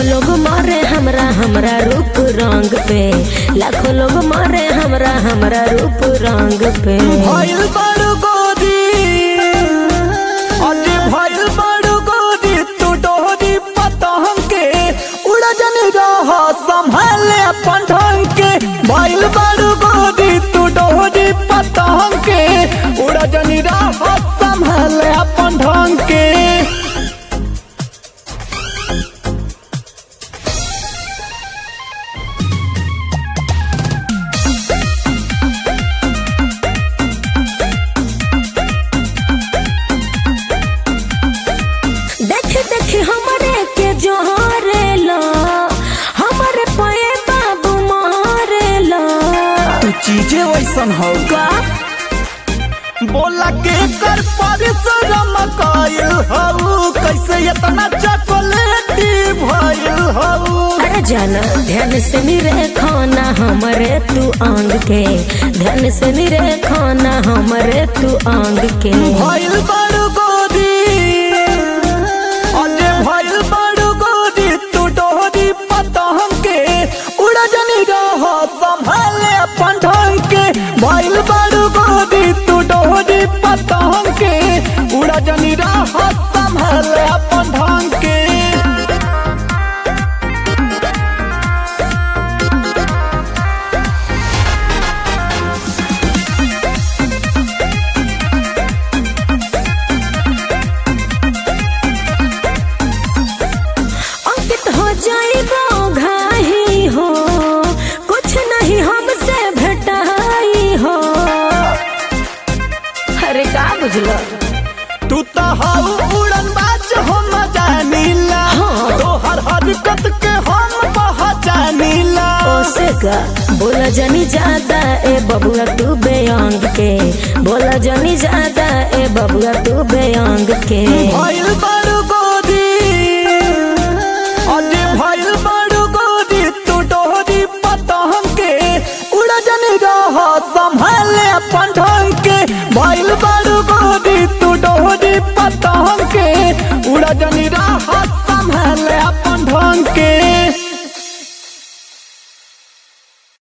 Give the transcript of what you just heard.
लाखों लोग मारे हमरा हमरा रूप रंग पे लाखों लोग मारे हमरा हमरा रूप रंग पे भइल बड़ गोदी अरे भइल बड़ गोदी तू डोरी पतंग के उड़ा जन रह संभाले अपन ढंग के भइल बड़ गोदी तू डोरी पतंग के उड़ा जन रह संभाले अपन ढंग के देख देख हमरे के जोहरे ला हमरे पे बाबू मारे ला तू चीजें वैसन हो का बोला के कर परिश्रम कइल हऊ कैसे इतना चॉकलेटी भइल हऊ अरे जाना ध्यान से मेरे खाना हमरे तू आंग के ध्यान से मेरे खाना हमरे तू आंग के भइल बड़ गोदी अरे भइल बड़ गोदी तू डोरी पतंग के उड़ा जनी रह संभाले अपन ढंग के भइल बड़ गोदी तू डोरी पतंग के उड़ा जनी रह संभाले अपन ढंग के अंकित हो जाइबो घाही हो कुछ नहीं हमसे भेटाई हो अरे का बुझलो तू तो हाउ उड़न बाज हम जानीला हाँ। तोहर हरकत के हम पहचानीला ओसे का बोला जनी ज्यादा ए बबुआ तू बेअंग के बोला जनी ज्यादा ए बबुआ तू बेअंग के भइल बड़ गोदी अरे भइल बड़ गोदी तू डोरी पतंग के उड़ जन रह संभाले अपन ढंग के भइल बड़